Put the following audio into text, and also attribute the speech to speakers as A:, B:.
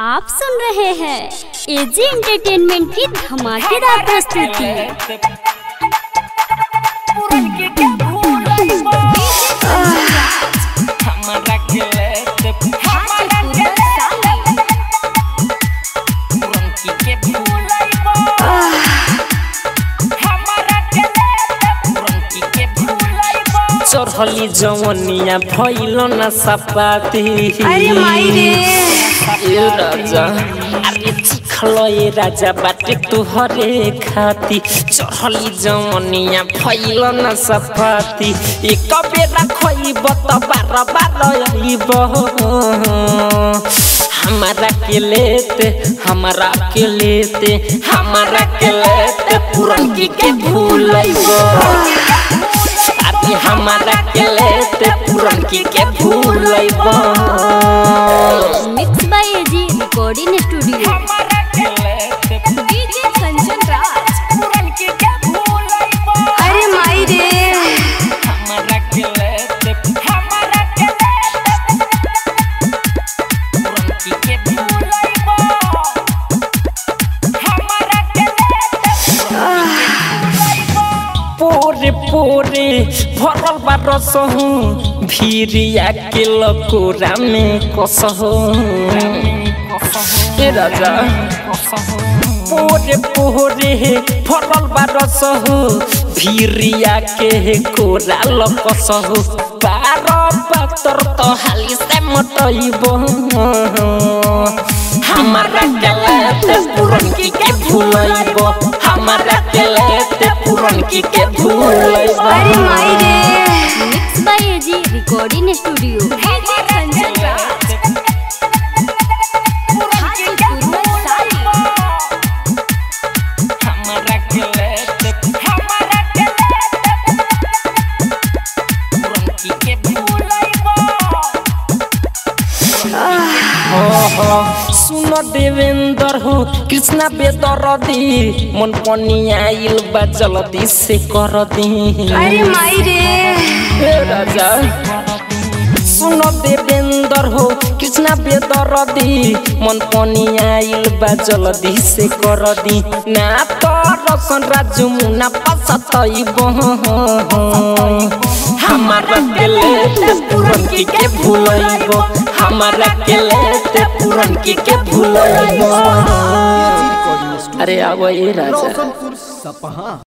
A: आप सुन रहे हैं एजी एंटरटेनमेंट की धमाकेदार प्रस्तुति
B: चढ़ली जवनिया भइल न सपाती
C: अरे माई रे
B: ए राजा अरे चिखल ए राजा बाटे तुहरे खाती चढ़ली जवनिया भइल न सपाती एक बेरा खइब त बार बार अइब हमारा के लेते हमारा के लेते हमारा के लेते पुरनकी के भूलइब अभी हमारा के लेते पुरनकी के भूलइब
A: mix by AG recording studio DJ Kanchan Raj
C: अरे माई रे
B: हमारा के लेते हमारा के लेते पुरनकी के भूलइब हमारा के लेते पोरे पोरे भरल बा रसहु भिरिया के लकोरा में कसहु ए राजा पोरे पोरे भरल बा रसहु भिरिया के कोरा लकसहु बार पातर तो हाली से मटइब हमारा के लेते पुरनकी के भूलइब हमारा के लेते पुरनकी के भूलइब
C: अरे माई रे
A: mix by AG recording studio DJ Kanchan Raj
B: हमारा के लेते हमारा के लेते पुरनकी के भूलइब सुन देवेंद्र हो कृष्णा बेदरदी मन पनिया आइल बा जल्दी से कर दी
C: अरे माई रे
B: हे राजा सुन देवेंद्र हो कृष्णा बेदरदी मन पनिया आइल बा जल्दी से कर दी ना तो रसन राजू मुना पसतइब हमारा के लेते पुरनकी के भूलइब हमारा के लेते पुरनकी के भूलइब अरे आવો ए राजा
D: रोशनपुर सपहा